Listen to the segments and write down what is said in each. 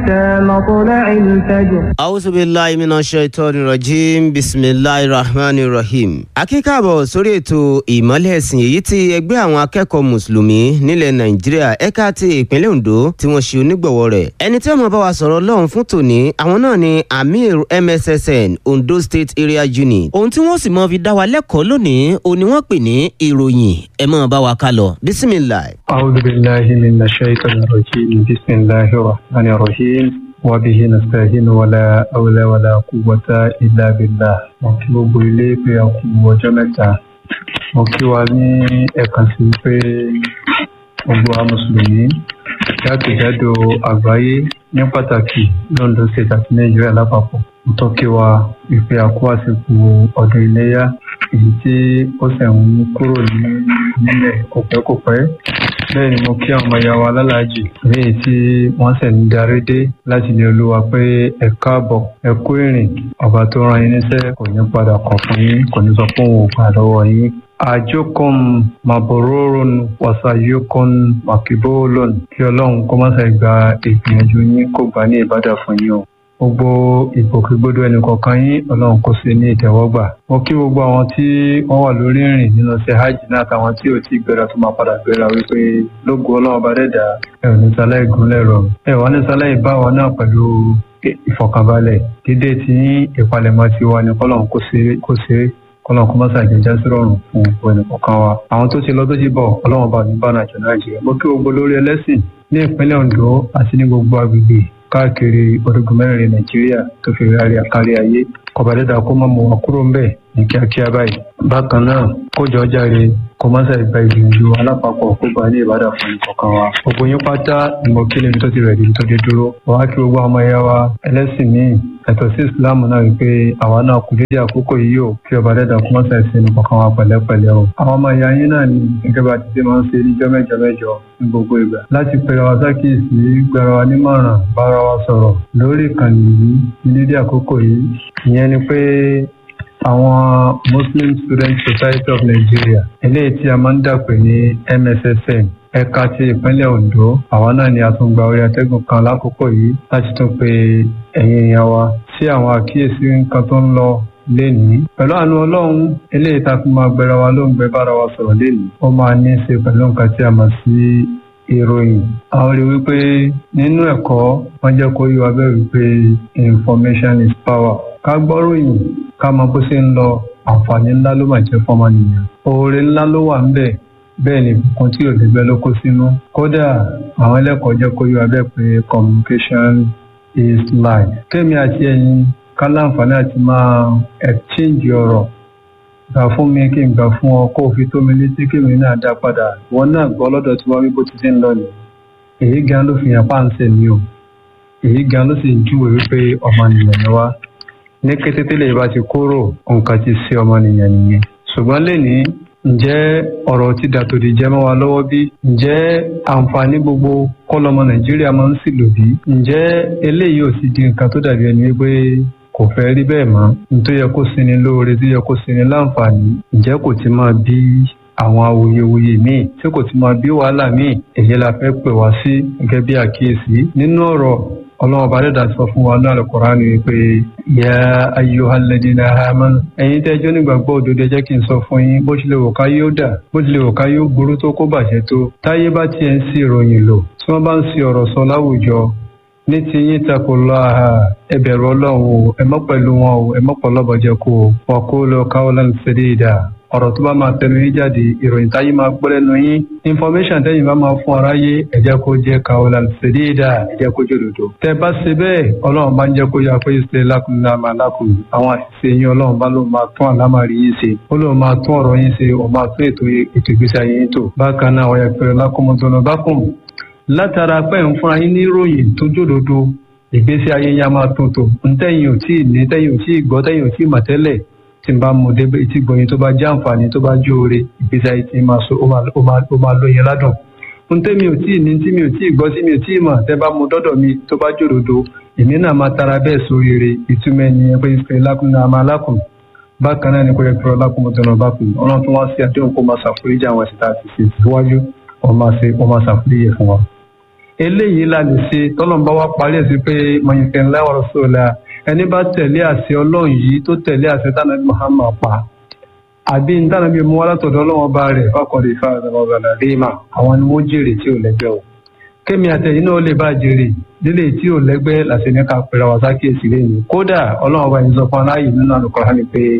مطلع الفجر أعوذ بالله من الشيطان الرجيم بسم الله الرحمن الرحيم. akíkàbọ̀ sórí ètò ìmọ́lẹ̀ ẹ̀sìn èyí tí ẹgbẹ́ àwọn akẹ́kọ̀ọ́ mùsùlùmí nílẹ̀ nàìjíríà ẹ̀ka ti ìpínlẹ̀ ondo tí wọ́n ṣe onígbọ̀wọ́ rẹ̀. ẹni tí wọ́n bá wa sọ̀rọ̀ lọ́hùn fún tòní àwọn náà ni amir mssn ondo state area unit. ohun tí wọ́n sì mọ fi dá wa lẹ́kọ̀ọ́ lónìí òun ni wọ́n pè ní ìròyìn ẹ máa bá wa ká lọ bisimilayi. أعوذ بالله من الشيطان الرجيم بسم الله الرحمن الرحيم وبه نستعين ولا حول ولا قوة إلا بالله mo kí gbogbo ilé pé a kú ọjọ́ mẹ́ta mo kí wa ní ẹ̀kan sí pé gbogbo àwọn mùsùlùmí jákèjádò àgbáyé ní pàtàkì London state àti Nàìjíríà lápapọ̀ mo tọ́ kí wa ìpè àkó àsìkò ọdún iléyà èyí tí ó ṣẹ̀ ń kúrò ní nílẹ̀ kòpẹ́kòpẹ́ bẹ́ẹ̀ ni mo kí àwọn ọmọ ìyá wa lálàájì léyìí tí wọ́n ṣẹ̀ ń darí dé láti ilé olúwa pé ẹ káàbọ̀ ẹ kú ìrìn ọba tó rán yín níṣẹ́ kò ní padà kọ̀ fún yín kò ní sọ fún òun gbà lọ́wọ́ yín. àjọkùn màbòróròn wàsàyọkùn màkìbólòn kí ọlọ́run kó má ṣe gba ìgbìyànjú yín kó gbà ní ìbádà fún yín o gbogbo ìgbòkègbodò ẹnìkọ̀ọ̀kan yín ọlọ́run kó ṣe ní ìtẹ́wọ́gbà mo kí gbogbo àwọn tí wọ́n wà lórí ìrìn nínú ṣe hajj náà àtàwọn tí ò tí gbéra tó máa padà gbéra wípé lógo ọlọ́run bá dẹ́dà ẹ ò ní sáláì gúnlẹ̀ rọ ẹ wà ní sáláì bá wa náà pẹ̀lú ìfọ̀kànbalẹ̀ dídé tí ìpalẹ̀mọ́ ti wà ní kọ́lọ́run kó ṣe kọ́lọ́run kó má ṣàjẹjá sí rọrùn fún gbogbo ẹnìkọ̀ọ̀kan wa àwọn tó ti lọ tó ti bọ̀ ọlọ́run bá ní bá nàìjọ nàìjíríà mo kí gbogbo lórí ẹlẹ́sìn ní ìpínlẹ̀ ondo àti ní gbogbo agbègbè káàkiri orígun mẹ́rin nàìjíríà tó fi rárí àkárí ayé kọ̀bàdẹ́dà kó má mú wa kúrò ńbẹ̀ ní kíákíá báyìí. bákan náà kójọ jáde kó má ṣe gba ìgbìyànjú alápapọ̀ kó gba ní ìbádà fún ìkọ̀kan wa. gbogbo yín pátá ìmọ̀ kí lèmi tó ti rẹ̀ dín tó dé dúró. wàá kí gbogbo ọmọ ẹ̀yà wa ẹlẹ́sìn míì ẹ̀tọ́ sí ìsìláàmù náà wípé àwa náà kù dédé àkókò yìí o kí ọba dẹ́dà kó má ṣe ṣe ìkọ̀kan wa pẹ̀lẹ́pẹ̀lẹ́ o. àwọn ọmọ ẹ̀yà yín náà ni gẹ́gẹ́ bá ti ṣe máa ń ṣe níjọ́ mẹ́jọ mẹ́jọ ní gbogbo ìgbà láti pẹ̀lú wa sákìsì gbẹ̀rọ wa nímọ̀ràn bára wa sọ̀rọ̀ lórí ìkànnì yìí ní dédé àkókò yìí ìyẹn ni pé àwọn Muslim Student Society of Nigeria eléyìí tí a máa ń dàpè ní MSSN ẹ̀ka ti ìpínlẹ̀ Ondo àwa náà ni a tún gba orí atẹ́gùn kan lákòókò yìí láti tún pe ẹ̀yin èèyàn wa sí àwọn àkíyèsí nǹkan tó ń lọ lénìí pẹ̀lú àánú ọlọ́run eléyìí tá a fi máa gbẹra wa ló ń gbẹ bára wa sọ̀rọ̀ lénìí ó máa ní í ṣe pẹ̀lú nǹkan tí a mọ̀ sí ìròyìn àwọn rí wípé nínú ẹ̀kọ́ wọ́n jẹ́ kó yí wa bẹ́ẹ̀ wípé information is power ká gbọ́ròyìn ká mọ bó ṣe ń lọ àǹfààní ńlá ló máa jẹ́ fọ́mọnìyàn oore ńlá ló wà ńbẹ̀ bẹ́ẹ̀ ni ìbùkún tí ò lẹ́gbẹ́ ló kó sínú kódà àwọn ẹlẹ́kọ̀ọ́ jẹ́ kó yí wa bẹ́ẹ̀ pé communication is life kémi àti ẹ̀yin ká láǹfààní àti máa exchange ọ̀rọ̀ gbà fún mi kí n gbà fún ọ kó o fi tó mi létí kí mi náà dá padà wọn náà gbọ́ lọ́dọ̀ tí wọ́n wí bó ti ti ń lọ nìyí èyí gan ló fi hàn páǹsẹ̀ mi o èyí gan ló sì ń júwèé wípé ọmọnìyàn ni wá ní kété tẹ́lẹ̀ bá ti kúrò nǹkan ti ṣe ọmọnìyàn nìyẹn ṣùgbọ́n lẹ́ni ǹjẹ́ ọ̀rọ̀ ti dàtòdì jẹ́ mọ́ wa lọ́wọ́ bí ǹjẹ́ àǹfààní gbogbo kọ́lọ́mọ nàìjíríà máa ń sì lò bí ǹjẹ́ eléyìí ò sì di nǹkan tó dàbí ẹni wípé kò fẹ́ rí bẹ́ẹ̀ mọ́ nítorí yẹ kó sinmi lóore tó yẹ kó sinmi láǹfààní ǹjẹ́ kò ti máa bí àwọn awuyewuye míì tí kò ti máa bí wàhálà míì èyí la fẹ́ pè wá sí gẹ́gẹ́ bí àkíyèsí nínú ọ̀rọ̀ ọlọ́run ọba dẹ́dà sọ fún wa náà lọ́kọ̀ọ́rá ni pé ya ayyuhal ladina amanu ẹ̀yin tẹ́jọ́ nígbàgbọ́ òdodo jẹ́ kí n sọ fún yín bó tilẹ̀ wò ká yóò dà bó tilẹ̀ wò ká yóò burú tó kó bàjẹ́ tó táyé bá tiẹ̀ ń sí ìròyìn lò tí wọ́n bá ń sí ọ̀rọ̀ sọ láwùjọ ní ti yín takò lọ àhà ẹ bẹ̀rù ọlọ́run o ẹ mọ́ pẹ̀lú wọn o ẹ mọ́ pọ̀ lọ́bọ̀jẹ̀ kó o wọ́n kó lọ qawlan sadida ọ̀rọ̀ tó bá máa tẹnu yín jáde ìròyìn táyé máa gbọ́ lẹ́nu yín information tẹ́yìn bá máa fún aráyé ẹ jẹ́ kó jẹ́ qawlan sadida ẹ jẹ́ kó jòdòdò. tẹ́ bá ṣe bẹ́ẹ̀ ọlọ́run bá ń jẹ́ kó yá pé ṣe lakum náà lakum àwọn àṣìṣe yín ọlọ́run bá ló máa tún àlámàrí yín ṣe ó lóun máa tún ọ̀rọ̀ yín ṣe ó máa tún ètò ìgbésí ayé yín tò bákan náà wọ́n yẹ pé lakum látara pé ń fúnra yín ní ìròyìn tó jòdòdò ìgbésí ayé yá máa tó tó ntẹ́yìn ò tí ì ní tẹ́yìn ò tí ì gbọ́ tẹ́yìn ò tí ì mọ̀ tẹ́lẹ̀ tí n bá mú débẹ̀ etí gbọ̀yìn tó bá jẹ́ àǹfààní tó bá jó ore ìgbésí ayé tí máa so ó máa lóyin ládùn. ntẹ́mi ò tí ì ní tí mi ò tí ì gbọ́ tí mi ò tí ì mọ̀ tẹ́ bá mú dọ́dọ̀ mi tó bá jòdòdò èmi náà máa tara bẹ́ẹ̀ sóríire ìtumọ̀ ẹni ẹgbẹ́ ìfẹ́ lákùnrin àmà lákùn bákan náà ni kò yẹ kí ọlákùn mọ́tò bá kùn ọlọ́run tó wá sí àdéhùn kó máa ṣàforíjì àwọn ẹ̀sìn tá a ti ṣe síwájú wọ́n máa ṣàforíjì fún wa eléyìí la lè ṣe tọ́lọ́mùbá wa parí ẹ̀ sí pé mọ̀nyìnkẹ́ ńlá ọ̀rọ̀ sọ̀la ẹni bá tẹ̀lé àṣẹ ọlọ́run yìí tó tẹ̀lé àṣẹ tánàbí Muhammad pa àbí ntánàbí mú wá látọ̀dọ̀ ọlọ́run bá rẹ̀ fákọ̀dé ìfàdàbọ̀bàlà rímà àwọn ni wọ́n jèrè tí ò lẹ́gbẹ́ o kémi àtẹ̀yìn náà lè bá jèrè lílé tí ò lẹ́gbẹ́ làṣẹ ní ká pèrè àwọn sákìyèsí lẹ́yìn kódà ọlọ́run bá yín sọ fún aláyè nínú Al-Qur'an ni pé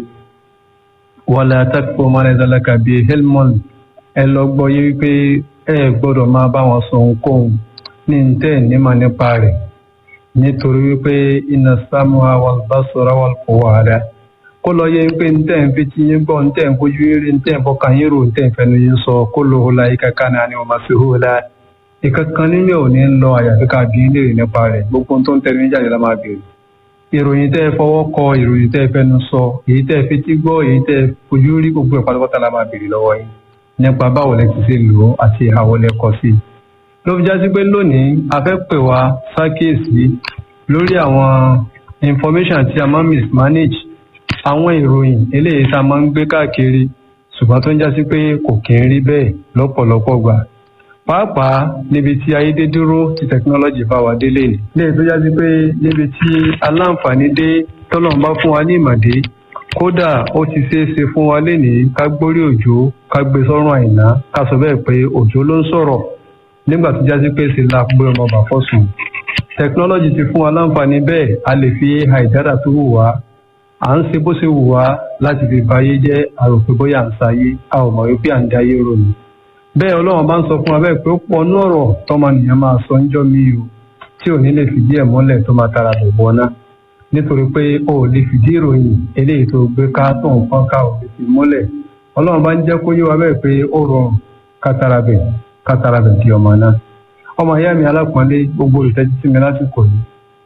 wala taqfu ma laysa laka bihi ilmun ẹ lọ gbọ́ yé wípé ẹ gbọ́dọ̀ máa bá wọn sọ ohunkóhun ní ntẹ́ nímọ̀ nípa rẹ̀ nítorí wípé inna sam'a wal basara wal fu'ada kó lọ yẹ wípé ntẹ́ ń fi ti yín gbọ́ ntẹ́ ń fojú rí ntẹ́ ń fọkàn yín rò ntẹ́ ń fẹnu yín sọ kullu ulaika kana anhu mas'ula ìkankan nínú ò ní lọ àyàfi ká bí ilé rẹ̀ nípa rẹ̀ gbogbo tó ń tẹnu yín jáde la máa bèrè ìròyìn tẹ́ ẹ fọwọ́ kọ ìròyìn tẹ́ ẹ fẹnu sọ èyí tẹ́ ẹ fetí gbọ́ èyí tẹ́ ẹ fojú rí gbogbo ẹ̀ pátápátá la máa bèrè lọ́wọ́ yín nípa báwo lẹ ti ṣe lò ó àti àwọn lẹ kọ sí i ló fi jásí pé lónìí a fẹ́ pè wá ṣàkíyèsí lórí àwọn information tí a máa ń mismanage àwọn ìròyìn eléyìí tá a máa ń gbé káàkiri ṣùgbọ́n tó ń jásí pé kò kí ń rí bẹ́ẹ̀ lọ́pọ̀lọpọ̀ gbà pàápàá níbi tí ayédèdúró ti technology bá wa délé ni léyìí tó jásí pé níbi tí aláǹfààní dé tọ́lọ́run bá fún wa ní ìmọ̀dé kódà ó ti ṣeé ṣe fún wa lénìí ká gbórí òjò ká gbé sọ́rùn àìná ká sọ bẹ́ẹ̀ pé òjò ló ń sọ̀rọ̀ nígbà tó jásí pé ṣe la gbé ọmọ bà fọ́sùn technology ti fún wa láǹfààní bẹ́ẹ̀ a lè fi ai dára tó wù wá à ń ṣe bó ṣe wù wá láti fi báyé jẹ́ àròpé bóyá à ń sáyé a ò mọ̀ wípé à ń dáyé ròyìn bẹ́ẹ̀ ọlọ́run bá ń sọ fún wa bẹ́ẹ̀ pé ó pọ̀ ní ọ̀rọ̀ tọ́mọnìyàn máa sọ ń jọ́ mi o tí ò ní lè fìdí ẹ̀ mọ́lẹ̀ tó máa tara bẹ̀ bọ́ náà nítorí pé o ò lè fìdí ìròyìn eléyìí tó gbé ká tó ń fọ́n ká ò lè fi mọ́lẹ̀ ọlọ́run bá ń jẹ́ kó yé wa bẹ́ẹ̀ pé ó rọrùn kátàràbẹ̀ kátàràbẹ̀ di ọmọ náà ọmọ ìyá mi alápọ̀nlé gbogbo olùtẹ́jú sí mi lásìkò yìí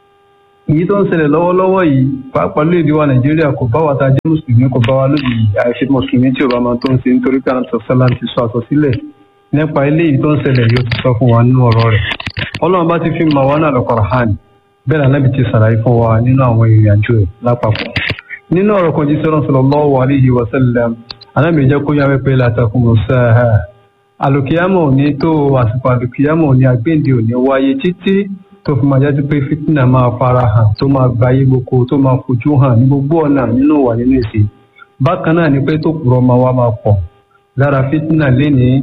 èyí tó ń ṣẹlẹ̀ lọ́wọ́lọ́wọ́ yìí pàápàá lóde wa nàìjíríà kò bá wa ta jẹ́ mùsùlùmí kò bá wa lóde yìí àìṣe mùsùlùmí tí ò bá máa tó ń ṣe nítorí pé àwọn sọ̀sọ́lá ti sọ àsọsílẹ̀ nípa eléyìí tó ń ṣẹlẹ̀ yóò ti sọ fún wa nínú ọ̀rọ̀ rẹ̀ ọlọ́run bá ti fi mọ̀ wá náà lọ́kọ̀ọ̀hán bẹ́ẹ̀ náà nábì ti ṣàlàyé fún wa nínú àwọn ìrìn àjò ẹ̀ lápapọ̀ nínú ọ̀rọ̀ kan jíṣẹ́ rán sallallahu alaihi wa sallam anábì jẹ́ kó yáwé pé látàkùn sáà àlùkìyàmọ̀ ò ní tó àsìkò àlùkìyàmọ̀ ò ní àgbéǹde ò ní wáyé títí tó fi máa jáde pé fìtínà máa fara hàn tó máa gbayé gboko tó máa fojú hàn ní gbogbo ọ̀nà nínú wà nínú èsì bákan náà ni pé tó kúrọ̀ máa wá máa pọ̀ lára fìtínà lénìí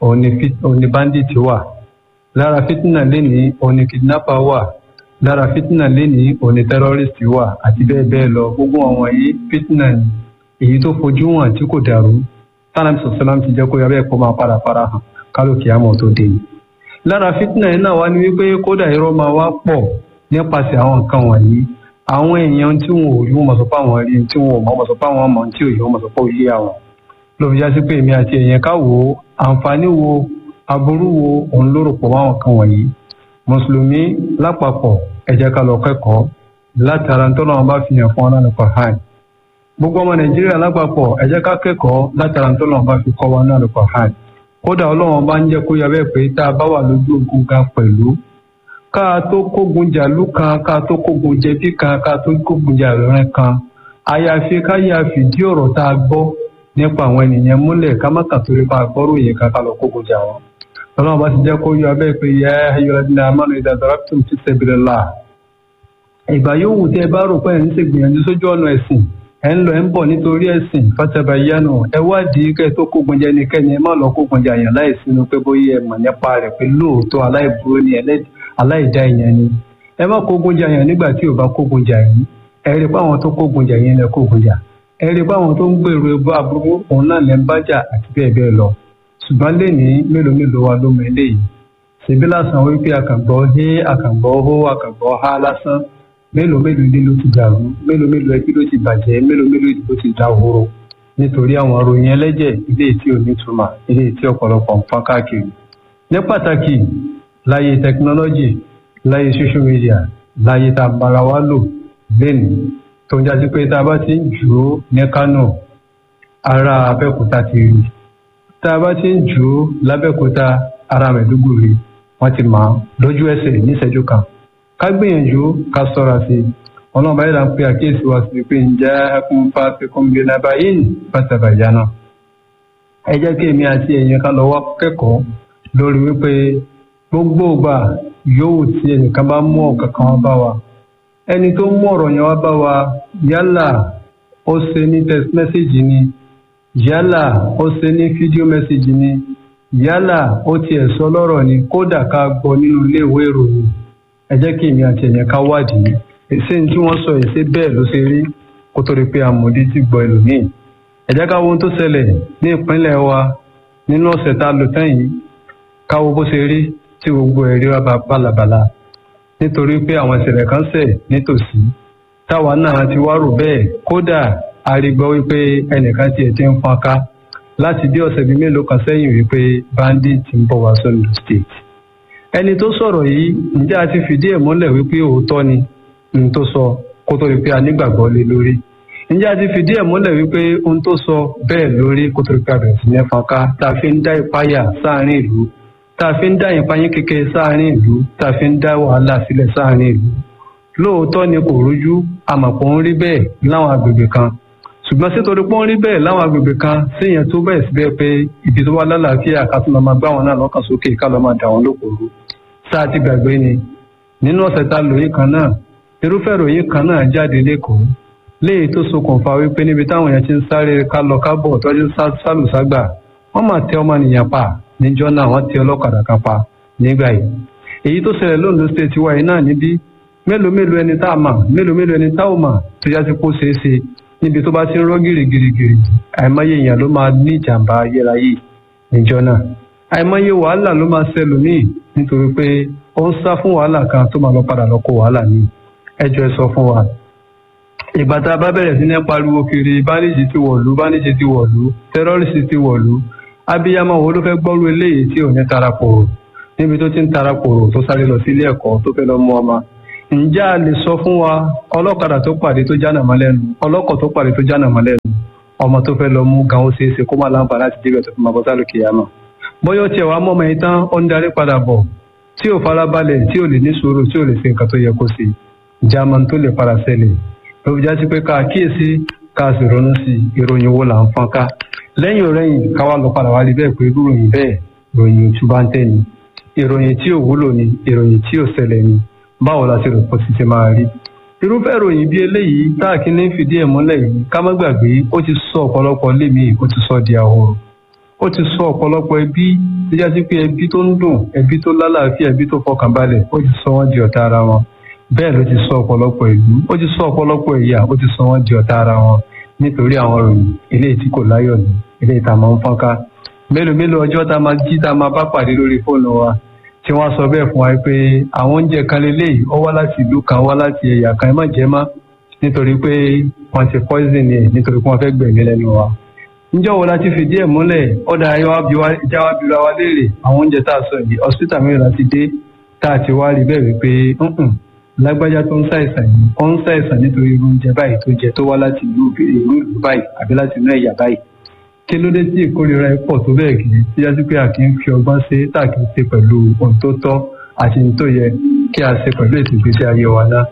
òní bandit wà lára fìtínà lénìí òní kidnapper wà lára fìtínà lénìí òní terrorist wà àti bẹ́ẹ̀ bẹ́ẹ̀ lọ gbogbo àwọn yìí fìtínà ni èyí tó fojú hàn tí kò dàrú tánàbí sọ̀sọ́lám ti jẹ́ kó yọ bẹ́ẹ̀ kó máa padà fara hàn kálukì àmọ́ tó dé ni. lára fìtínà yìí náà wá ní wípé kódà irọ́ máa wá pọ̀ nípasẹ̀ àwọn nǹkan wọ̀nyí àwọn èèyàn tí wọn ò rí wọn mọ̀ sọ pé àwọn rí tí wọn ò mọ̀ mọ̀ sọ pé àwọn mọ̀ tí ò yí wọn mọ̀ sọ pé ó yé àwọn. ló fi já sí pé èmi àti èèyàn ká wò ó àǹfààní wo aburú wo òun ló rò pọ̀ mọ́ àwọn kan wọ̀nyí. mùsùlùmí lápapọ̀ ẹ jẹ́ ká lọ kẹ́kọ̀ọ́ látara tó náà bá fi hàn fún ọ́nà nípa hàn gbogbo ọmọ nàìjíríà lápapọ̀ ẹ jẹ́ ká kẹ́kọ̀ọ́ látara tó náà bá fi kọ́ wa náà nípa hàn kódà ọlọ́run bá ń jẹ́ kó yọ bẹ́ẹ̀ pé tá a bá wà lójú ogun gan pẹ̀lú ká a tó kógun jàlú kan ká a tó kógun jẹbí kan ká a tó kógun jàlúrẹ́ kan àyàfi ká yà fìdí ọ̀rọ̀ tá a gbọ́ nípa àwọn ènìyàn múlẹ̀ ká má kà torí pa àgbọ́rò yẹn ká ká lọ kógun jà wọn. ọlọ́run bá ti jẹ́ kó yọ bẹ́ẹ̀ pé yẹ ayọ̀lẹ́dínlá amánu ìdàdàràtún fi sabilillah. ìgbà yòówù tí ẹ bá rò pé ẹ̀ ń ṣègbìyànjú sójú ọ̀nà ẹ̀sìn ẹ̀ ń lọ ẹ̀ ń bọ̀ nítorí ẹ̀sìn fatabayyanu ẹ wádìí kẹ́ ẹ tó kógun jẹ nìkẹ́ni ẹ má lọ kógun jẹ àyàn láì sínú pé bóyá ẹ mọ̀ nípa rẹ̀ pé lóòótọ́ aláìburú ni aláìdá èèyàn ni ẹ má kógun jẹ àyàn nígbà tí ò bá kógun jà yín ẹ rí pé àwọn tó kógun jà yín lẹ kógun jà ẹ rí pé àwọn tó ń gbèrò ẹbọ aburú òun náà lẹ ń bá jà àti bẹ́ẹ̀ bẹ́ẹ̀ lọ ṣùgbọ́n lẹ́ni mélòó mélòó wa ló mọ eléyìí ṣèbí lásán wípé àkàngbọ́ hé àkàngbọ́ hó àkàngbọ́ há lásán mélòó mélòó ilé ló ti dàrú mélòó mélòó ẹbí ló ti bàjẹ́ mélòó mélòó ìdìbò ti dá horo nítorí àwọn ròyìn ẹlẹ́jẹ̀ ilé tí ò nítumọ̀ ilé tí ọ̀pọ̀lọpọ̀ ń fọ́n káàkiri. ní pàtàkì láyé tẹkinọ́lọ́jì láyé social media láyé tá a bára wa lò lẹ́nu tó ń jáde pé tá a bá ti ń jù ú ní Kánò ará Abẹ́òkúta ti rí tá a bá ti ń jù ú lábẹ́òkúta ará Mẹ̀dúgùrí wọ́n ti mọ̀ lójú ẹsẹ̀ níṣẹ́jú kan ká gbìyànjú ká sọ́ra sí i ọlọ́run báyìí là ń pe àkíyèsí wa sí pé ǹjẹ́ ẹkún fásikún bí nàbà yìí pátábàjá náà. ẹ jẹ́ kí èmi àti ẹ̀yin ká lọ wá kẹ́kọ̀ọ́ lórí wípé gbogbo ìgbà yóò tí ẹnìkan bá mú ọ̀kan kan wá bá wa ẹni tó mú ọ̀rọ̀ yẹn wá bá wa yálà ó ṣe ní text message ni yálà ó ṣe ní fídíò message ni yálà ó tiẹ̀ sọ lọ́rọ̀ ni kódà ká gbọ́ nínú ilé ìwé ìròyìn ẹ jẹ́ kí èmi àti ẹ̀yẹn ká wádìí ṣé ní tí wọ́n sọ yìí ṣé bẹ́ẹ̀ ló ṣe rí kó tó rí pé amòdí ti gbọ́ ẹlòmíì ẹ jẹ́ ká wo ohun tó ṣẹlẹ̀ ní ìpínlẹ̀ wa nínú ọ̀sẹ̀ tá a lò tán yìí ká wo bó ṣe rí tí gbogbo ẹ̀ rí wa bá bálabàla nítorí pé àwọn ìṣẹ̀lẹ̀ kan ṣẹ̀ nítòsí táwa náà ti wá rò bẹ́ẹ̀ kódà a rí gbọ́ wípé ẹnìkan tiẹ̀ ti ń fọn ká láti bí ọ̀sẹ̀ bíi mélòó kan sẹ́yìn wípé bandit ń bọ̀ wá sóńdó state ẹni tó sọ̀rọ̀ yìí ǹjẹ́ a ti fìdí ẹ̀ múlẹ̀ wípé òótọ́ ni ohun tó sọ kó tó rí pé a nígbàgbọ́ lé lórí ǹjẹ́ a ti fìdí ẹ̀ múlẹ̀ wípé ohun tó sọ bẹ́ẹ̀ lórí kó tó rí pé a bẹ̀rẹ̀ sí ní fọ́nká tá a fi ń dá ìpáyà sáàárín ìlú tá a fi ń dá ìpáyín kékeré sáàárín ìlú tá a fi ń dá wàhálà sílẹ̀ sáàárín ìlú lóòótọ́ ni kò rújú àmọ̀pọ̀ ń rí bẹ́ẹ̀ láwọn agbègbè kan ṣùgbọ́n sítorí pé ó ń rí bẹ́ẹ̀ láwọn agbègbè kan síyẹn tó bẹ́ẹ̀ síbẹ̀ pé ibi tó wá lálàáfíà ká tún lọ máa gbá wọn náà lọ́kàn sókè ká lọ́ máa dà wọ́n lókòrò sáà ti gbàgbé ni nínú ọ̀sẹ̀ tá a lò yìí kan náà irúfẹ́ ìròyìn kan náà jáde lẹ́kọ̀ọ́ léyìí tó ṣokùnfà wípé níbi táwọn èèyàn ti ń sáré ká lọ kábọ̀ tọ́jú sálùságbà wọ́n máa tẹ ọmọnìyàn pa níjọ́ náà wọ́n tẹ ọlọ́kadà kan pa nígbà yìí èyí tó ṣẹlẹ̀ lóńdó state wáyé náà níbí mélòó mélòó ẹni tá a mà mélòó mélòó ẹni tá ò mà tó yá sí kó ṣeé ṣe níbi tó bá ti ń rọ́ gìrìgìrìgìrì àìmọye èèyàn ló máa ní ìjàmbá ayérayé níjọ́ náà àìmọye wàhálà ló máa ṣẹlòmíì nítorí pé ó ń sá fún wàhálà kan tó máa lọ padà lọ kó wàhálà ní ẹjọ́ ẹ sọ fún wa. ìgbà tá a bá bẹ̀rẹ̀ sí ní pariwo kiri báníjì ti wọ̀lú báníjì ti wọ̀lú tẹ́rọ́rìsì ti wọ̀lú abiyamọ wo ló fẹ́ gbọ́rú eléyìí tí ò ní tarapòrò níbi tó ti ń tarapòrò tó sáré lọ sílé ẹ̀kọ́ tó fẹ́ lọ mú ọmọ ǹjẹ́ a lè sọ fún wa ọlọ́kadà tó pàdé tó jánà mọ́ lẹ́nu ọlọ́kọ̀ tó pàdé tó jánà mọ́ lẹ́nu ọmọ tó fẹ́ lọ mú gan ó ṣeé ṣe kó má láǹfà láti débẹ̀ tó fi máa bọ́ sálù kìyàmọ̀ bóyá ó tiẹ̀ wá mọ́ ọmọ yìí tán ó ń darí padà bọ̀ tí ò farabalẹ̀ tí ò lè ní sùúrù tí ò lè ṣe nǹkan tó yẹ kó ṣe jámọ́ tó lè para ṣẹlẹ̀ ló fi já sí pé ká kíyèsí ká sì ronú sí ìròyìn wo là ń fọ́n ká lẹ́yìn òrẹ́yìn káwá lọ padà wá rí bẹ́ẹ̀ pé irú ìròyìn bẹ́ẹ̀ ìròyìn òtúbá ń tẹ̀ ni ìròyìn tí ò wúlò ni ìròyìn tí ò ṣẹlẹ̀ ni báwo la ti rò pọ̀ sí ti máa rí irúfẹ́ ìròyìn bí eléyìí táàkì ní fìdí ẹ̀ múlẹ̀ yìí ká má gbàgbé ó ti sọ ọ̀pọ̀lọpọ̀ lémi ó ti sọ di àhoro ó ti sọ ọ̀pọ̀lọpọ̀ ẹbí tó já sí pé ẹbí tó ń dùn ẹbí tó lálàáfíà ẹbí tó fọkànbalẹ̀ ó ti sọ wọ́n di ọ̀tá ara wọn bẹ́ẹ̀ ló ti sọ ọ̀pọ̀lọpọ̀ ìlú ó ti sọ ọ̀pọ̀lọpọ̀ ẹ̀yà ó ti sọ wọ́n di ọ̀tá ara wọn nítorí àwọn ìròyìn eléyìí tí kò láyọ̀ ní eléyìí tá a máa ń fọ́nká mélòó mélòó ọjọ́ tá a máa jí tá a máa bá pàdé lórí fóònù wa tí wọ́n sọ bẹ́ẹ̀ fún wa pé àwọn oúnjẹ kan lélẹ́yìí ó wá láti ìlú kan wá láti ẹ̀yà kan ẹ má jẹ má nítorí pé wọ́n ti poison ẹ̀ nítorí pé wọ́n fẹ́ gbẹ̀mí lẹ́nu wa. níjọ́ wo la ti fìdí ẹ̀ múlẹ̀ ọ̀dà ìjà wa bíra wa léèrè àwọn oúnjẹ tá a sọ yìí hospital mìíràn láti dé tá a ti wá rí bẹ́ẹ̀ wípé lágbájá tó ń ṣàìsàn yìí ó ń ṣàìsàn nítorí irú oúnjẹ báyìí tó jẹ tó wá láti ìlú ìlú báyìí àbí láti inú ẹ̀yà báyìí kí ló dé tí ìkórira ẹ pọ̀ tó bẹ́ẹ̀ kì í tí yá sí pé a kì í fi ọgbọ́n ṣe tá a kì í ṣe pẹ̀lú ohun tó tọ́ àti ohun tó yẹ kí a ṣe pẹ̀lú ètò ìgbésí ayé wa náà.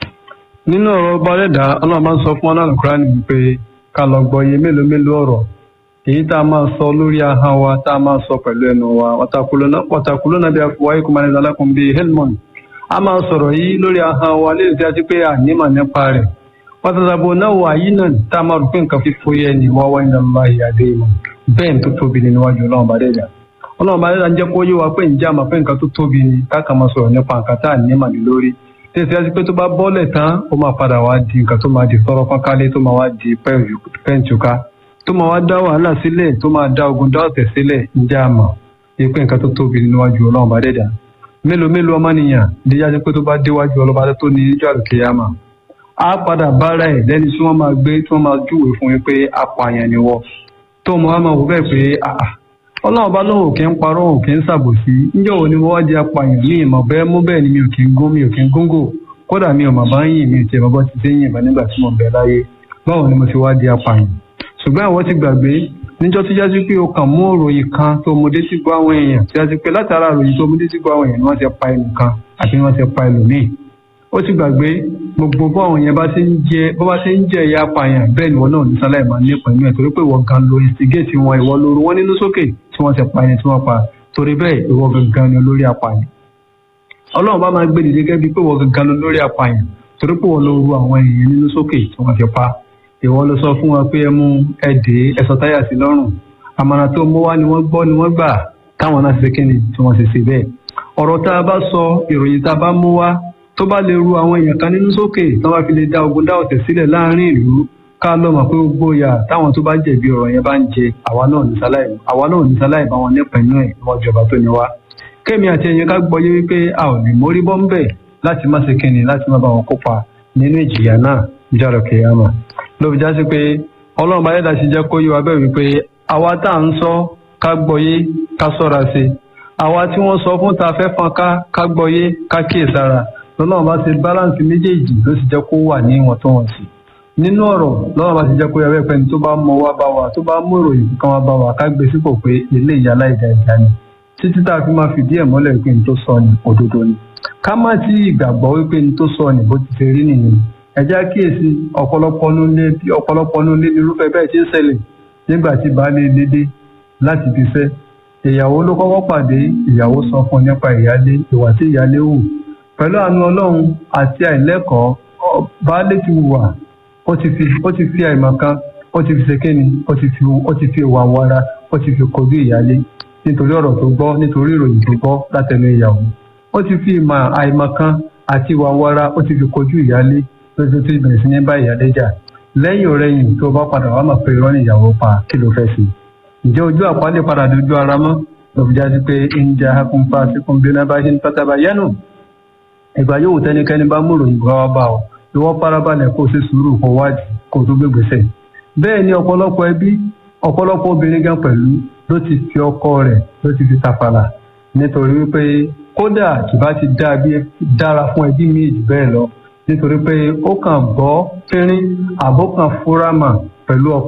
nínú ọ̀rọ̀ ọba rẹ̀dá ọlọ́run máa ń sọ fún ọlọ́run kúránì wípé ká lọ gbọ́ iye mélòó mélòó ọ̀rọ̀ èyí tá a máa sọ lórí ahọ́n wa tá a máa sọ pẹ̀lú ẹnu wa wàtàkùlọ́ náà bí a fọwọ́ ikú máa ń lalákùn bíi helmond a máa sọ̀rọ̀ yìí lórí ahọ́n wa léyìí tí a ti pé ànímọ̀ nípa rẹ̀ wàtàdàbò náà wà yìí náà tá a máa rò pé nǹkan fífó yẹ ni wọ́n wá iná lọ́wọ́ ìyáde ìmọ̀ bẹ́ẹ̀ tó tóbi ni níwájú ọlọ́run bá dẹ́jà ọlọ́run bá dẹ́jà ń jẹ́ kó yé wa pé ǹjẹ́ àmọ́ pé nǹkan tó tóbi ni káàkà máa sọ̀rọ̀ nípa nǹkan tá à ní màlẹ́ lórí tẹ̀sí àti pé tó bá bọ́lẹ̀ tán ó máa padà wá di nǹkan tó máa di sọ́rọ́ pánkálé tó máa wá di pẹ́ǹtùká tó máa wá dá wàhálà sílẹ̀ tó máa dá ogun dá ọ̀tẹ̀ sílẹ̀ ǹjẹ́ àmọ́ pé nǹkan tó tóbi ni níwájú ọlọ́run bá dẹ́jà mélòó mélòó ọmọnìyàn díjà sí pé tó bá déwájú ọlọ́ba tó ní níjọ́ àlùkìyàmà á padà bára ẹ̀ lẹ́ni tí wọ́n máa gbé tí wọ́n máa júwèé fún yín pé apààyàn ni wọ́ tó mọ wá máa wò bẹ́ẹ̀ pé ọlọ́run bá lóun ò kí ń parọ́ òun kì í ṣàbòsí níjọ́ wo ni mo wá di apààyàn ní ìmọ̀ bẹ́ẹ̀ mú bẹ́ẹ̀ ni mi ò kí ń gún mi ò kí ń góńgò kódà mi ò mà bá ń yìn mi ò tiẹ̀ bọ́ ti dé yìnbọn nígbà tí mo bẹ̀ láyé báwo ni mo ti wá di apààyàn ṣùgbọ́n àwọn ti gbàgbé níjọ́ tó jásí pé o kàn mú òròyìn kan tó mo dé sí gbọ́ àwọn èèyàn tó jásí pé látara òròyìn tó mo dé sí gbọ́ àwọn èèyàn ni wọ́n ti pa ẹnìkan àti wọ́n ti pa ẹlòmíì ó ti gbàgbé gbogbo bó àwọn yẹn bá ti ń jẹ bó bá ti ń jẹ ìyá apààyàn bẹ́ẹ̀ ni wọn náà ní sáláì máa nípa inú ẹ̀ torí pé ìwọ gan lo instigate wọn ìwọ lóru wọn nínú sókè tí wọ́n ti pa ẹni tí wọ́n pa torí bẹ́ẹ̀ ìwọ gangan ni olórí apààyàn ọlọ́run bá máa gbé dìde gẹ́gẹ́ bí pé wọ́n gangan ló lórí apààyàn torí pé wọ́n ló ru àwọn èèyàn nínú sókè tí wọ́n fi pa ìwọ ló sọ fún wọn pé ẹ mú ẹ dé ẹ sọ táyà sí lọ́rùn àmàrà tó mú wá ni wọ́n gbọ́ ni wọ́n gbà táwọn náà ṣe kíni tí wọ́n ṣe ṣe bẹ́ẹ̀ ọ̀rọ̀ tá a bá sọ ìròyìn tá a bá mú wá tó bá lè ru àwọn èèyàn kan nínú sókè tí wọ́n fi lè dá ogun dá ọ̀tẹ̀ sílẹ̀ láàrin ìlú ká lọ mọ̀ pé gbogbo ìyà táwọn tó bá jẹ̀bi ọ̀rọ̀ yẹn bá ń jẹ àwa náà ní sáláì àwa náà ní sáláì bá wọn nípa inú ẹ̀ níwájú ìjọba tó ní wá kémi àti ẹ̀yin ká gbọ́ yé wípé a ò lè mórí bọ́ ń bẹ̀ láti má ṣe kíni láti má bá wọn kópa nínú ìjìyà náà níjọ́rọ̀ kìyàmà ló fi já sí pé ọlọ́run bá yẹ́dá sí jẹ́ kó yé wa bẹ́ẹ̀ wípé àwa tá à ń sọ ká gbọ́ yé ká sọ́ra sí i àwa tí wọ́n sọ fún ta fẹ́ fọn ká ká gbọ́ yé ká kíyèsára lọ́lọ́run bá ṣe báláǹsì méjèèjì ló sì jẹ́ kó wà ní ìwọ̀ntúnwọ̀nsì nínú ọ̀rọ̀ lọ́wọ́ bá ti jẹ́ kó yẹ pé ní tó bá mọ wá bá wa tó bá mú ìròyìn kan wá bá wa ká gbé sípò pé ilé ìyá aláìjà ìjà ni títí tá a fi máa fìdí ẹ̀ mọ́lẹ̀ pé ní tó sọ ni òdodo ni ká má tí ìgbàgbọ́ wípé ní tó sọ ni bó ti ṣe rí nìyẹn ẹ já kíyèsí ọ̀pọ̀lọpọ̀ nílé bí ọ̀pọ̀lọpọ̀ nílé irúfẹ́ bẹ́ẹ̀ ti ń ṣẹlẹ̀ nígbà tí baálé ilé dé láti fi fẹ́ ìyàwó ló kọ́kọ́ pàdé ìyàwó sọ fún nípa ìyálé ìwà tí ìyálé hù pẹ̀lú àánú ọlọ́run àti àìlẹ́kọ̀ọ́ baálé ti wà ó ti fi ó ti fi àìmọ̀ kan ó ti fi ṣèkéni ó ti fi ó ti fi ìwà wara ó ti fi kojú ìyálé nítorí ọ̀rọ̀ tó gbọ́ nítorí ìròyìn tó gbọ́ látẹnu ìyàwó ó ti fi ìmọ̀ àìmọ̀ kan àti ìwà wara ó ti fi kojú ìyálé lójú tó bẹ̀rẹ̀ sí ní bá ìyálé jà lẹ́yìn ọ̀rẹ́yìn tó bá padà wá mọ̀ pé irọ́ ní ìyàwó pa kí ló fẹ́ sí i ǹjẹ́ ojú àpálẹ̀ padà dojú ara mọ́ lọ́fíjà sí pé ń jẹ́ akúnfà síkún bí náà bá ṣe ń pátábà yánu ìgbà yóò tẹnikẹ́ni bá múrò ìgbà wa bá ọ ìwọ farabalẹ̀ kó o ṣe sùúrù kó wádìí kó o tó gbé gbèsè bẹ́ẹ̀ ni ọ̀pọ̀lọpọ̀ ẹbí ọ̀pọ̀lọpọ̀ obìnrin gan pẹ̀lú ló ti fi ọkọ rẹ̀ ló ti fi tàfàlà nítorí wípé kódà kì bá ti dára fún ẹbí míì jù bẹ́ẹ̀ lọ nítorí pé ó kàn gbọ́ fínrín àbó kan fúrámà pẹ̀lú ọkọ